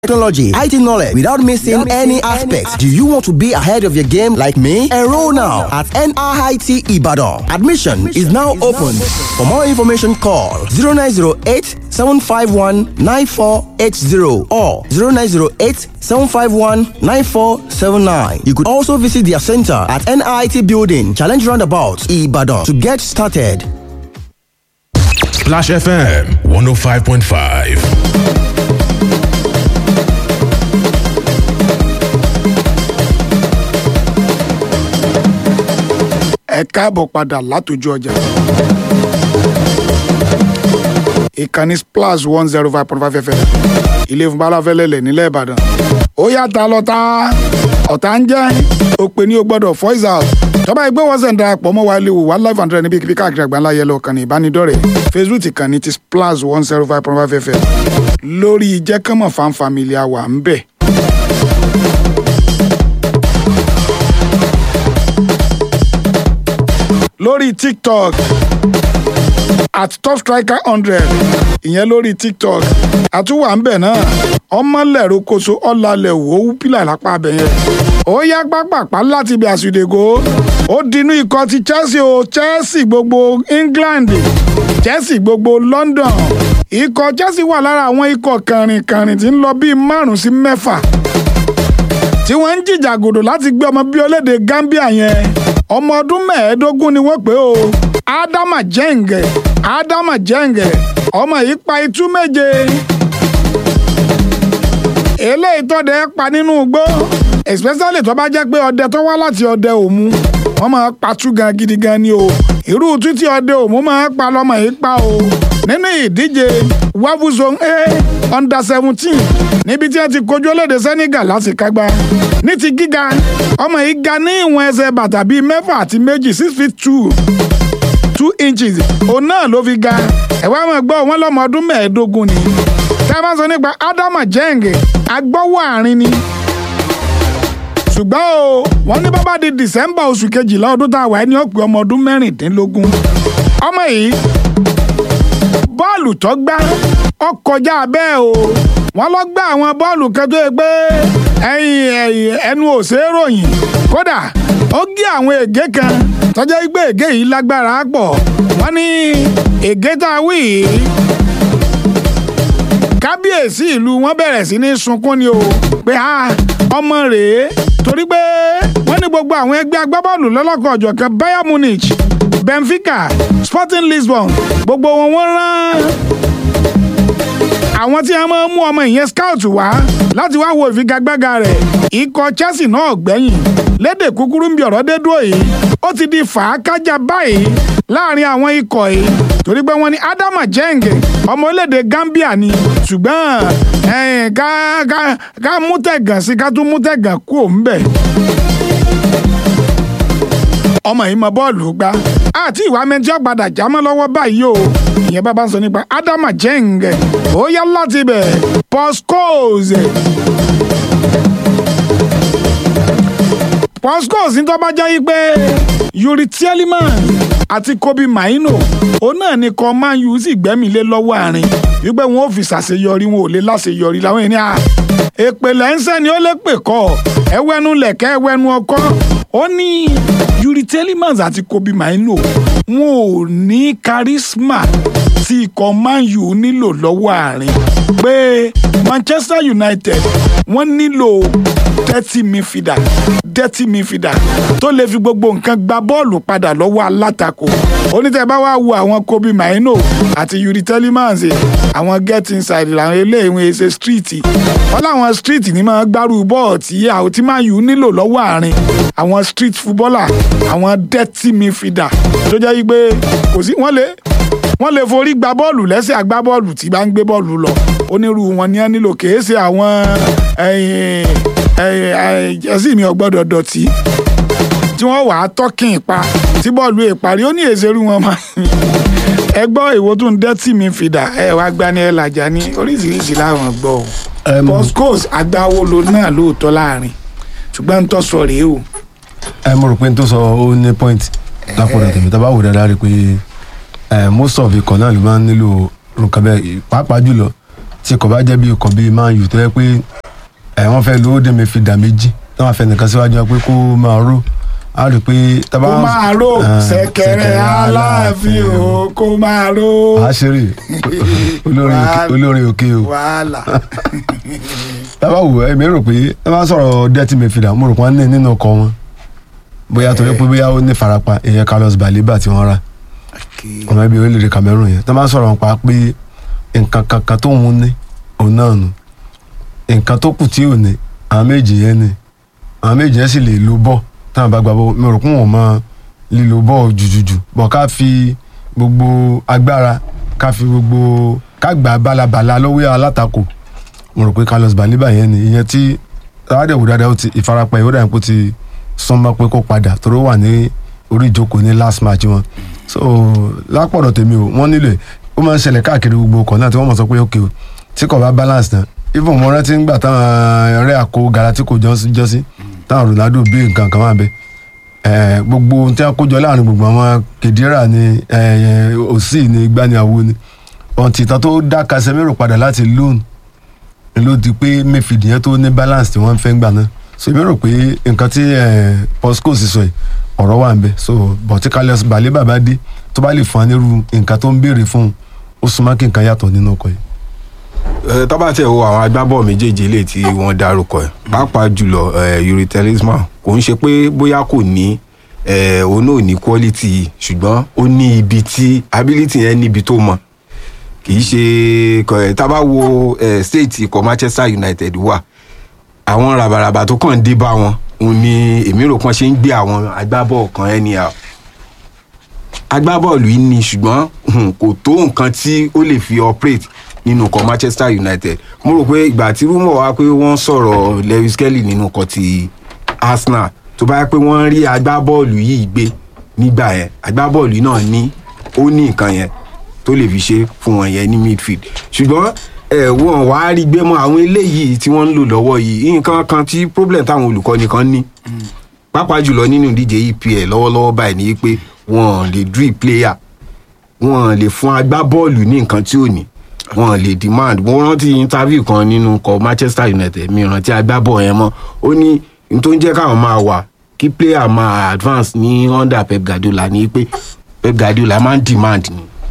technology, IT knowledge without missing any aspects. Do you want to be ahead of your game like me? Enroll now at NIT Ibadan. Admission is now open. For more information, call 0908 751 9480 or 0908 751 9479. You could also visit their center at NIT Building, Challenge Roundabout, Ibadan to get started. Splash FM 105.5. ẹ káàbọ̀ padà látòjú ọjà. ìkànnì splash one zero five point five fm ilé fún balafẹ́lẹ́lẹ̀ nílẹ̀ ìbàdàn. ó yàtá lọ́tà ọ̀tá ń jẹ́ òpè ní o gbọ́dọ̀ voice out. tọ́ba ẹgbẹ́ wọ́n sẹ̀ ń darapọ̀ mọ́ wa lè wò wá live and direct níbi kíbi káàkiri àgbáńlá yẹlẹ ọ̀kan ní ìbánidọ́rẹ̀ẹ́ facebook ìkànnì ti splash one zero five point five fm lórí ìjẹ́kánmọ̀ fan family àwa ń bẹ̀. lórí tiktok at top striker hundred ìyẹn lórí tiktok àtúwà ń bẹ̀ náà ọmọlẹ̀rọ koso ọ̀làlẹ̀ wò ó pílà lápá abẹ yẹn ó yá pápápá láti ibi àsùdègò ó dinú ikọ̀ ti chelsea o chelsea gbogbo england chelsea gbogbo london ikọ̀ chelsea wà lára àwọn ikọ̀ kàrìnkàrìn tí ń lọ bíi márùn sí mẹ́fà tí wọ́n ń jìjàgòdò láti gbé ọmọ bíi olédè gambia yẹn ọmọ ọdún mẹ́ẹ̀ẹ́dógún ni wọ́n pè ó ádámà jẹ́ǹgẹ̀ ádámà jẹ́ǹgẹ̀ ọmọ yìí pa itú méje eléyìí tọ́dẹ pa nínú igbó especially tó bá jẹ́ pé ọdẹ tó wá láti ọdẹ òmu wọ́n máa patú gan gidi gan ni o irú títí ọdẹ òmu máa pa lọ́mọ yìí pa o nínú ìdíje wavu zone a under seventeen níbi tí wọ́n ti kojú olédè senegal láti kágbá ní ti gíga ọmọ yìí ga ní ìwọ̀n ẹsẹ̀ bàtà bíi mẹ́fà àti méjì six feet two two inches òun náà ló fi ga ẹ̀wá máa gbọ́ wọn lọ́mọ ọdún mẹ́ẹ̀ẹ́dógún ni tá a bá sọ nípa ádámà jẹ́ǹgẹ̀ agbọ́wọ́ àárín ni ṣùgbọ́n o wọ́n ní bábá di december oṣù kejìlá ọdún tá a wà ní ọ̀pẹ ọmọ ọdún mẹ́rìndínlógún ọmọ yìí bọ́ọ̀lù tó gbá ó kọjá bẹ́ẹ̀ o wọ́n lọ gbá àwọn bọ́ọ̀lù kan tó yẹ pé ẹyin ẹyin ẹnu ò ṣeé ròyìn kódà ó gé àwọn ègé kan tọ́jà gbé ègé yìí lágbára pọ̀ wọ́n ní ègé tá a wí yìí kábíyèsí ìlú wọn bẹ̀rẹ̀ sí ní sunkún ni o pé a ọmọ rèé torí pé wọ́n ní gbogbo àwọn ẹgbẹ́ agbábọ́ọ̀lù lọ́lọ́kọ̀ ọ̀jọ̀kan bayern munich benfica sporting lisbon gbogbo wọn wọ́n rán àwọn tí a máa ń mú ọmọ ìyẹn scout wá láti wá wo ìfigagbága rẹ̀ ikọ̀ chelsea náà gbẹ̀yìn lédè kúkúrú ń bí ọ̀rọ̀ dé dúró yìí ó ti di fàákájà báyìí láàrin àwọn ikọ̀ yìí torí pé wọ́n ní adama jeng ọmọ orílẹ̀-èdè gambia ni ṣùgbọ́n ká ká ká mú tẹ̀gàn sí ká tún mú tẹ̀gàn kú òun bẹ̀ ọmọ yìí mọ bọ́ọ̀lù gbá àti ìwà mẹ́jọ padà jámọ́ lọ́wọ́ báyìí o ìyẹn bá bá ń sọ nípa ádámà jẹ́ǹg ó yá láti bẹ̀ pọ́skóòz pọ́skóòz ní tó bá jẹ́ pé yuri tieleman àti kobe maino òun náà ni kan man u sì gbẹ́mí lé lọ́wọ́ àárín wípé wọn ò fi ṣàṣeyọrí wọn ò lè láṣeyọrí làwọn ènìyàn èpè lẹ́ńsẹ̀ ni ó lè pè kọ́ ẹwẹ́nu lẹ̀kẹ́ ẹwẹ́nu ọkọ́ ó ní yuri telemans àti kobe maino wọn ò ní charisma tí ikọ̀ man u nílò lọ́wọ́ àárín pé manchester united wọ́n nílò dirty midfielder dirty midfielder tó lè fi gbogbo nǹkan gba bọ́ọ̀lù padà lọ́wọ́ alátakò onítẹ̀ bá wá wo àwọn kobe maino àti yuri telemans àwọn get inside làwọn eléyìí wọn ṣe street wọn láwọn street ní máa gbárù bọ́ọ̀ tí àwọn tí man u nílò lọ́wọ́ àárín àwọn street footballer àwọn dirty midfielder tó jẹ́ yí pé kò sí wọ́n lè wọ́n lè forí gba bọ́ọ̀lù lẹ́sẹ̀ agbábọ́ọ̀lù tí bá ń gbé bọ́ọ̀lù lọ onírú wọn ni wọ́n nílò kèé ṣe àwọn jẹ́sí mi ò gbọ́dọ̀ dọ̀tí tí wọ́n wàá tọ́kìn pa tí bọ́ọ̀lù ìparí ó ní èsèrú wọn máa ẹ gbọ́ èwo tó ń dẹ́tì mi fìdá ẹ wá gbani ẹ làjà ní oríṣiríṣi láwọn gbọ́ o postcos agbáwolo náà lóòótọ́ láàrin ṣùgbọ́n ń tọ́ sọ rèé o. ẹ mo rò pé n tó sọ ó ní point lápòdà tèmi tá a bá wò dáadáa rí i pé most of ikọ̀ náà ló máa ń nílò nǹkan bẹ́ẹ̀ pàápàá jùlọ tí kò bá jẹ́ bí ikọ̀ bíi man u tó yẹ pé ẹ̀ wọ́n fẹ́ lówó dé mi fi dà méjì tí wọ́n fẹ́ nìkan síwájú wọn pé kó máa ró a rí i pé tábà kó máa ró Ah, ṣẹ̀kẹ̀rẹ̀ aláàfin o kó máa ró àṣírí olórin òkè- Wàhálà. olórin òkè o wàhálà tábà wò ẹ mi rò pé ẹ máa sọ̀rọ̀ dẹ́tí mi fi dà mo rò pé wọ́n ní nínú ọkọ̀ wọn bóyá torí pé bóyá ó ní farapa ìyẹn Carlos Baleba tí wọ́n rà ọmọ ẹbí orílẹ̀-èdè Cameroon yẹn tó máa sọ̀rọ̀ nípa pé nǹkan kankan tó ń ní òun náà nù nǹkan tó kù tí ò ní àwọn méjì yẹn ni àwọn méjì yẹn sì lè lo bọ́ táwọn bá gba bọ́ mi rò pé wọ́n mọ lílo bọ́ jùjùjù bọ̀ ká fi gbogbo agbára ká fi gbogbo ká gbà balabala lọ́wọ́ alátakò mo rò pé Carlos Baleba yẹn ni ìyẹn tí aládẹ̀wò dáadáa ó ti ìfarapa yìí ó dà ní pé ó ti súnmọ́ pé kó padà torí ó wà ní orí ìjókòó ní last match wọn so lápọ̀dọ̀ tèmi o wọ́n nílò ẹ̀ ó máa ń ṣẹlẹ̀ káàkiri gbogbo ọkọ̀ náà tí wọ́n mọ̀ sọ pé ok o tí kò bá balance náà even mo rántí ńgbà táwọn ọ̀rẹ́ àkó Galactico jọ́sí jọ́sí táwọn Ronaldo bí nǹkan kan máa bẹ ẹ gbogbo ohun tí wọ́n kó jọ láàrin gbogbo àwọn Kedira ni ẹ òsì ni gbaniawo ni ọ̀ǹtì ìtàn tó dá Casemiro padà láti loan ló di pé mayfield yẹn tó ní balance tí wọ́n fẹ́ gbà náà so èmi rò pé nǹkan tí Posco sì sọ yìí ọ̀rọ̀ wà ń bẹ so bọ̀tí Carlos Baleba bá dé tó bá lè fún wa nírú nǹkan tó ń béèrè fún un ó súnmọ́ kí nǹkan yàtọ̀ nínú ọkọ̀ yìí. ẹ tó bá tẹ̀ wo àwọn agbábọ̀ méjèèjì lè tí wọ́n dárúkọ ẹ̀ pàápàá jùlọ ẹ, Yuri Talisman kò ń ṣe pé bóyá kò ní ẹ, òun náà ní quality yìí ṣùgbọ́n ó ní ibi tí ability yẹn níbi tó mọ kì í ṣe kọ- ẹ, tá a bá wo ẹ, state ikọ̀ Manchester United wà àwọn ràbàràbà tó kàn dé bá wọn òun ni èmi rò pọ́n ṣe ń gbé àwọn agbábọ̀ kan anyhow agbábọ́ọ̀lù yìí ni ṣùgbọ́n hmm, kò tó nǹkan tí ó lè fi operate nínú ikọ̀ Manchester United mo rò pé ìgbà tí rúmọ̀ wá pé wọ́n sọ̀rọ̀ Lewis Kelly nínú ikọ̀ ti Arsenal tó bá yẹ pé wọ́n rí agbábọ́ọ̀lù yìí gbé nígbà yẹn agbábọ́ọ̀lù náà ní ó ní nǹkan yẹn tó lè fi ṣe fún wọn yẹn ní midfield ṣùgbọ́n ẹ wọn wá rí gbé mọ́ àwọn eléyìí tí wọ́n ń lò lọ́wọ́ yìí nǹkan kan tí problem táwọn olùkọ́ni kan ní pàápàá jùlọ nínú ìdíje EPL lọ́wọ́lọ́wọ́ báyìí ni pé wọn lè drill player wọn lè fún agbábọ́ọ̀lù ní nǹkan tí ò ní wọn lè demand mo rántí interview kan nínú kọ Manchester United mi rántí agbábọ̀ yẹn mọ́ ó ní n tó ń jẹ́ káwọn máa wà kí player máa advance ní under Pep Guardiola ní pé Pep Guardiola máa ń demand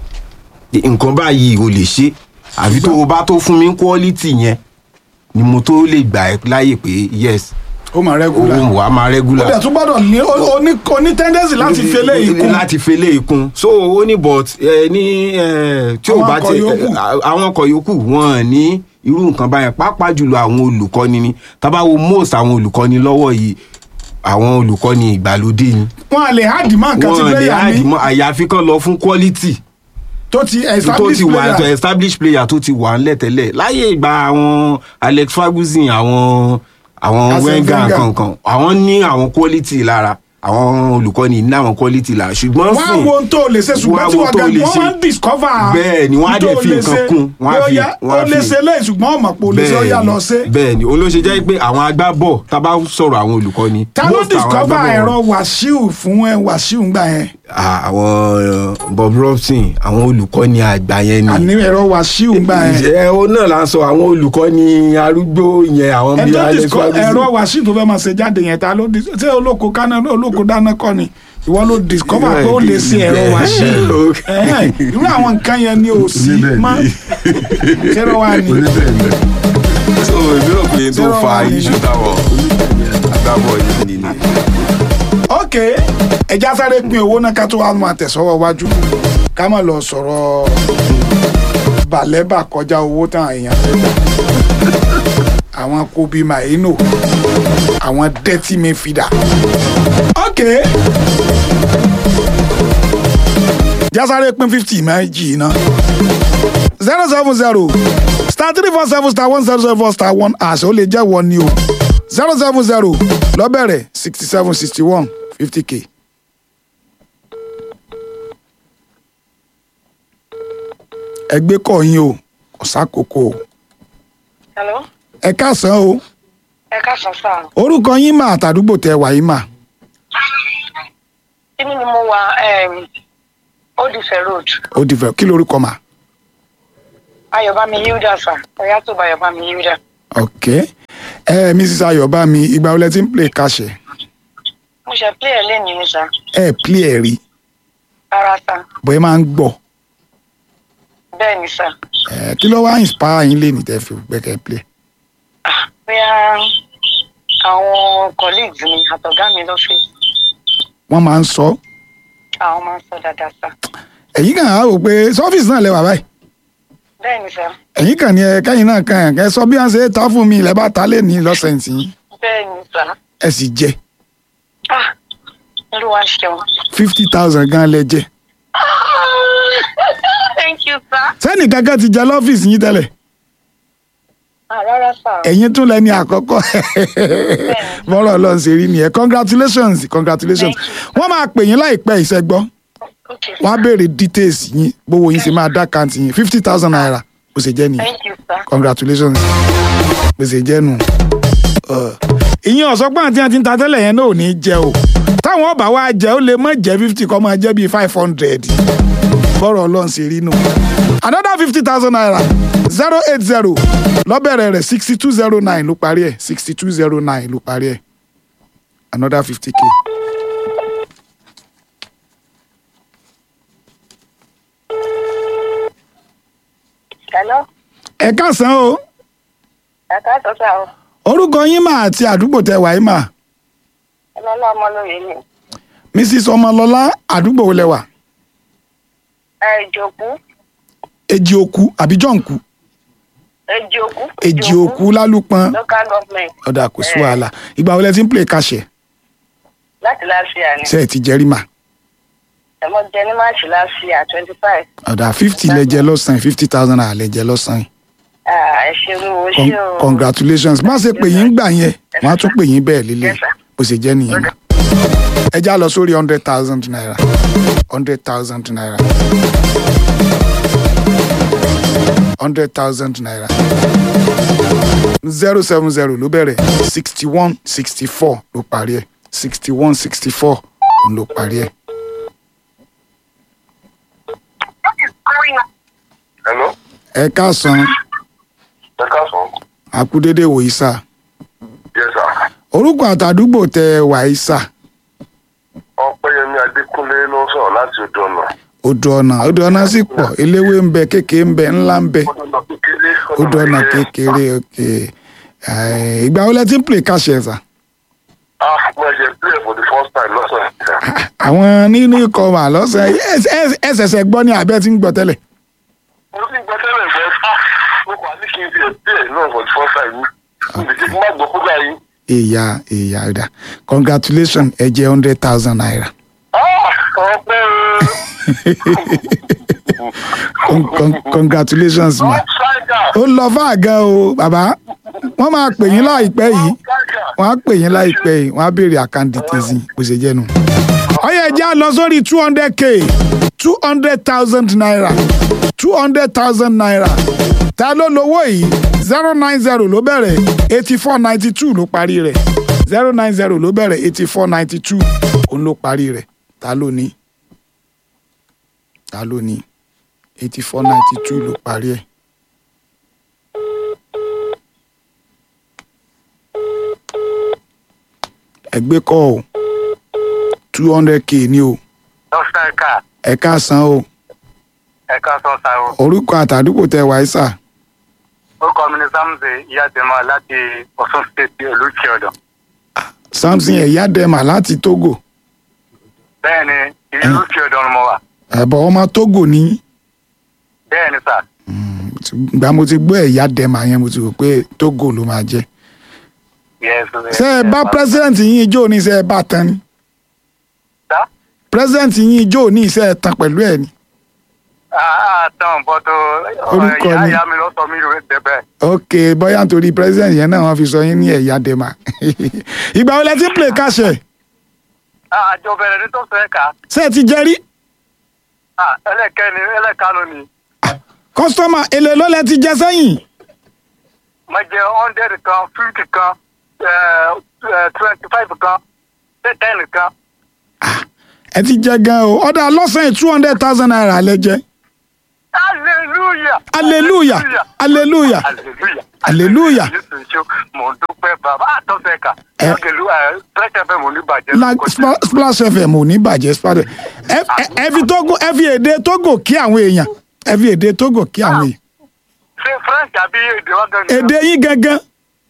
ni nǹkan báyìí o lè ṣe àfi tó o bá tó fún mi quality yẹn ni mo tó lè gbà ẹ́ láyè pé yes ó máa rẹ́gúlà òun wà á máa ó regular dẹ̀ tún gbọ́dọ̀ ní ó ní ó ní tendency láti fi eléyìí kún láti fi eléyìí kún so ó ní but ẹ ní ẹ tí ò Àwọn bá ọkọ̀ ti yòókù. ẹ, àwọn ọkọ̀ yòókù wọn ní irú nǹkan báyẹn pàápàá jùlọ àwọn olùkọ́ni ni tábà wo most àwọn olùkọ́ni lọ́wọ́ yìí àwọn olùkọ́ni ìgbàlódé ni wọn à lè hard man kan ti wọn lè player add ní mọ́ àyàfi kan lọ fún quality tó ti tó establish ti wà tó player establish player tó ti wà ńlẹ̀ tẹ́lẹ̀ láyé ìgbà àwọn Alex Ferguson àwọn àwọn Arsene Wenger Wenger. kankan àwọn ní àwọn quality lára àwọn olùkọ́ni ní àwọn quality lára ṣùgbọ́n wọn á sìn wo ohun tó lè ṣe ṣùgbọ́n wọ́n á tí wo wọ́n tó gan lè wọ́n ṣe. máa ń discover Bẹ́ẹ̀ ni, wọ́n á ohun dẹ̀ tó fi lè nǹkan ṣe. kún, wọ́n á Pé ó fi- yá, wọ́n á ó lè fi- ṣe léyìí ṣùgbọ́n ọmọ pò lè ṣe ó yá lọ ṣe. bẹ́ẹ̀ ni òun ló ṣe jẹ́ pé àwọn agbábọ̀ tá a bá sọ̀rọ̀ àwọn olùkọ́ni ta ló most àwọn discover agbábọ̀ ẹ̀rọ wàṣíù fún ẹ wàṣíù ńgbà yẹn Ah, àwọn uh, Bob Robson àwọn olùkọ́ni àgbà yẹn ni àní ẹ̀rọ wàṣíù ńgbà yẹn ẹ o náà la ń sọ àwọn olùkọ́ni arúgbó yẹn àwọn ẹ bíi tó Alex discover Ferguson. ẹ̀rọ wàṣíù tó fẹ́ máa ṣe jáde yẹn ta ló dis- ṣé olóko kaná olóko dáná kọ́ ni ìwọ ló discover pé ó lè ṣe ẹ̀rọ wàṣíù Okay. Ẹ̀hẹ́n, irú àwọn nǹkan yẹn ni ò sí Oníbẹ̀ mọ́ ṣé ló wà ní. so èmi rò pé tó Zero fa one ni. iṣu táwọn agbábọ̀ yìí nìyẹn. ok ẹja sáré pín owó náà ká tó wá máa tẹ̀sọ́wọ́ wájú ká má lọ sọ̀rọ̀ bàlẹ́bà kọjá owó tán èèyàn fẹ́ gbà àwọn kobi maino àwọn dẹ́tí mi fìdá ok jásáré pín fifty méjì náà zero seven zero star three four seven star one zero zero four star one àṣẹ ó lè jẹ́ wọ́n ni o zero seven zero lọ́bẹ̀rẹ̀ sixty seven sixty one fifty k. ẹgbẹ́ kọ̀ yín o kò sákòókò o Hello? ẹ káàsán o Ẹ káàsán sáà. orúkọ yín mà àtàdúgbò tẹ wà yín mà Kíní ni mo wà um, Old Ife Road. ó di fẹ́ kí lorúkọ mà Ayọ̀bámi Hilda sà. Ọ̀yá tó bá Ayọ̀bámi Hilda. ok ẹ mrs ayọ̀bámi ìgbà wo lẹ ti ń play kàṣẹ Mo ṣe play ẹ̀ lẹ́nu ni sà. ẹ play ẹ rí Rárá sà. bọ́ ẹ máa ń gbọ́ Bẹ́ẹ̀ ni sà. ẹ kí ló wá inspire yín lé ní tẹ́ fi gbẹ́kẹ̀ play Ah, Bóyá àwọn colleagues mi àtọ̀gá mi lọ́fíìsì. wọ́n máa ń sọ Àwọn máa ń sọ dáadáa sà. ẹ̀yin kàn á rò pé sọ́fíìsì náà lẹ́wà báyìí Bẹ́ẹ̀ ni sà. ẹ̀yin kàn ní ẹ kẹ́yìn náà kàn ẹ sọ bí wọ́n ṣe ta fún mi ilẹ̀ bá ta lé ní lọ́sẹ̀ǹtì yín Bẹ́ẹ̀ ni sà. ẹ sì jẹ Ah, Olúwa ṣeun. fifty thousand gan lẹ jẹ Thank you sir. sẹ́ni kankan ti jẹ lọ́fíìsì yín tẹ́lẹ̀ Ah, rárá sà. ẹ̀yin tún lẹ́ni àkọ́kọ́ bọ́rọ̀ ọlọ́run ṣe rí nìyẹn congratulations congratulations Thank wọ́n máa pè yín láìpẹ́ ìṣẹ́gbọ́ Okay, wọ́n á sir. béèrè details yín gbówó yín ṣe máa dá kàǹtì yín fifty thousand naira bó ṣe jẹ́ nìyẹn Thank you sir. congratulations bó ṣe jẹ́ nù. ìyẹn ọ̀sọ́gbọ́n àti àti ta tẹ́lẹ̀ yẹn náà ò ní jẹ o táwọn ọba wa jẹ ó lè má jẹ fifty kọ́ máa jẹ́ bíi five hundred bọ́rọ̀ ọlọ́run ṣe rí nù. another fifty thousand naira zero eight zero lọ́bẹ̀rẹ̀ rẹ̀ sixty two zero nine ló parí ẹ̀ sixty two zero nine ló parí ẹ̀ another fifty k. Hello. ẹ káàsán o Ẹ káàsán sà o. orúkọ yín mà àti àdúgbò tẹ wàá mà Ọlọ́lá ọmọlóye ni. mrs ọmọlọlá àdúgbò wo lẹ wà Ẹ ìjòkú. èjì òkú àbí jọǹkú Èjì òkú. èjì òkú lálùpọn Local government. ọ̀dà kò sí wàhálà ìgbà wo lẹ ti ń play kàṣẹ Láti láṣìá ni. ṣe ẹ ti jẹrí mà Ẹ̀mọ́ jẹ ní máàcì láṣìá twenty five. ọ̀dà fifty lẹ jẹ lọ́sàn-án fifty thousand naira lẹ jẹ lọ́sàn-án Ẹ ṣeun o Con ṣé o. congratulations má ṣe pè yín gbà yẹn wọ́n á tún pè yín bẹ́ẹ̀ lílé Yes, sir. bó ṣe jẹ́ nìyẹn mà ẹ já lọ sórí hundred thousand naira hundred thousand naira hundred thousand naira zero seven zero ló bẹ̀rẹ̀ sixty one sixty four ló parí ẹ̀ sixty one sixty four ló parí ẹ̀. Hello. ẹ káàsán Ẹ káàsán. àkúdédé wòyí sá Yes, sir. orúkọ àtàdúgbò tẹ wàyí sá Ọpẹ́yẹmí Adékúnlé ló ń sọ̀rọ̀ láti odò ọ̀nà. odò ọ̀nà odò ọ̀nà sì pọ̀ eléwé ń bẹ kékeré ń bẹ ńlá ń bẹ Odò ọ̀nà kékeré. odò ọ̀nà kékeré ok Eh, ìgbà wo lẹ ti ń play káṣẹ sá Ah, mo ṣe play for the first time lọ́sàn-án. àwọn nínú ikọ̀ mà lọ́sẹ̀ ẹsẹ̀sẹ̀ gbọ́ ní abẹ́ tí ń gbọ́ tẹ́lẹ̀ Mo ti gbọ́ tẹ́lẹ̀ bẹ́ẹ̀ ah mo kàn ní kí n fi play náà for the first time. Mo lè ṣe kí n má gbọ́ kúgbà yìí. ìyá ìyá ọ̀dà congratulations ẹ jẹ́ hundred thousand naira Ah, ọpẹ́ Con- con- congratulations o. ma ó lọ fáà gan o bàbá wọ́n máa pè yín láìpẹ́ yìí wọ́n á pè yín láìpẹ́ yìí wọ́n á béèrè àkáǹtì tèzí bó ṣe jẹ́ nu. ọyọ ẹjẹ á lọ sórí two hundred k two hundred thousand naira two hundred thousand naira ta ló lówó yìí zero nine zero ló bẹ̀rẹ̀ eighty four ninety two ló parí rẹ̀ zero nine zero ló bẹ̀rẹ̀ eighty four ninety two òun ló parí rẹ̀ ta ló ní ta ló ní eighty four ninety two ló parí ẹ̀. ẹgbẹ́ kọ́ o two hundred k ní o Lọ́sàn-án ká ẹ káàsán o ẹ káàsán sa o. orúkọ àtàdúgbò tẹ wáyé sà Orúkọ mi ni Samson Iyadema láti Ọ̀ṣun State Olúkì ọ̀dọ̀. samson ẹ̀yá dẹ́mà láti togo Bẹ́ẹ̀ni, ìlú Olúkì ọ̀dọ̀ ni mo wà. ẹ̀bọ̀ ọmọ togo ní Bẹ́ẹ̀ni sà. ìgbà mo ti gbọ́ ẹ̀yá dẹ́mà yẹn mo ti rò pé togo ló máa jẹ́ Yes. ṣé ẹ bá president yín ijó ní ṣé ẹ bá tán ni Sá? president yín ijó ní ṣé ẹ tán pẹ̀lú ẹ̀ ni àtàn bọ́tò Orúkọ ìyá mi. ìyá mi ló sọ mí rẹ̀ débẹ̀. ok bóyá nítorí president yẹn náà wọ́n fi sọ yín ní ẹ̀yá dẹ́mà ìgbà wo lẹ ti ń play káṣẹ̀ àjọ bẹ̀rẹ̀ ní tó fẹ́ ká ṣé ẹ ti jẹ́ rí ẹlẹ́kẹ́ni ẹlẹ́kanu ni kọ́sítọ́mà èlé ló lẹ ti jẹ sẹ́yìn mo jẹ hundred kan fifty kan twenty five kan ten kan ẹ ti jẹ gan o ọ̀dà lọ́sàn-án two hundred thousand naira lẹ jẹ hallelujah hallelujah hallelujah hallelujah Hallelujah. Jésù ṣe mo dúpẹ́ bàbá àtọ́sẹ̀ka Ẹ. ẹ̀kẹ́lú ẹ̀ fresh fm oníbàjẹ́ La- Spla- splash fm ò ní bàjẹ́ splash ẹ ẹ- ẹ fi Togo ẹ fi èdè togo kí àwọn èèyàn ẹ fi èdè togo kí àwọn èèyàn ṣé french àbí èdè wa gan èdè yín gangan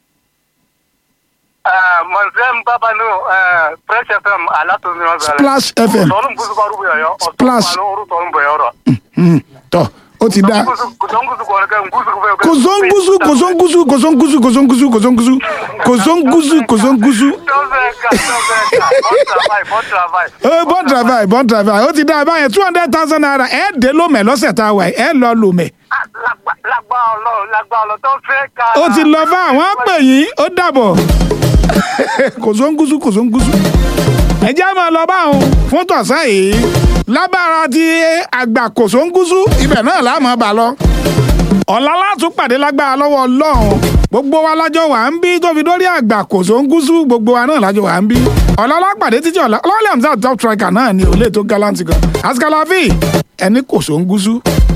mọ̀nsẹ́m bábá nù fresh fm alátòmí ọ̀bẹ̀rẹ̀ Splash FM. sọ̀rọ̀ nkùsùkọ̀ ọ̀rùn bẹ̀yọ̀ yọ Splash. ọ̀rùn sọ̀rọ̀ bẹ̀yọ̀ rọ̀ Hmm, tọ ó ti dá kòsóńgùsù kọ̀ ọ̀rẹ́ nkùsùkọ̀ bẹ̀yọ̀ kòsóńgúsù kòsóńgúsù kòsóńgúsù kòsóńgúsù kòsóńgúsù kòsóńgúsù kòsóńgúsù tọ́sẹ̀ka tọ́sẹ̀ka bon travail bon travail ẹ bon travail bon travail ó ti dá báyẹn two hundred thousand naira ẹ dé lómẹ lọ́sẹ̀ tá a wà yìí, ẹ lọ lómẹ Ah, lágbá- lágbá ọlọ́run lágbá ọlọ́run tọ́sẹ̀ka ó ti lọ fún àwọn pè yín ó dàbọ̀ kòsóńgúsù kòsóńgúsù ẹ jẹ́ máa lọ báwọn fún tọ̀sán yìí lábára ti àgbà kòsóńgúsù ibẹ̀ náà láàmú bà lọ ọ̀la látún pàdé lágbára lọ́wọ́ ọlọ́run gbogbo wa lájọ wà ń bí tó fi dórí àgbà kòsóńgúsù gbogbo wa náà lájọ wà ń bí ọ̀la lápàdé títí ọ̀la ọlọ́ọ̀lẹ́ àmì top striker náà ni òlé tó gallant gan askalavi ẹni kòsóńgúsù.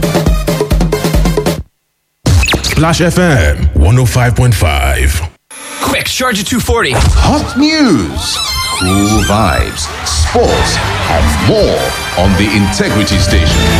Splash FM 105.5. Quick, charge at 240. Hot news, cool vibes, sports, and more on the Integrity Station.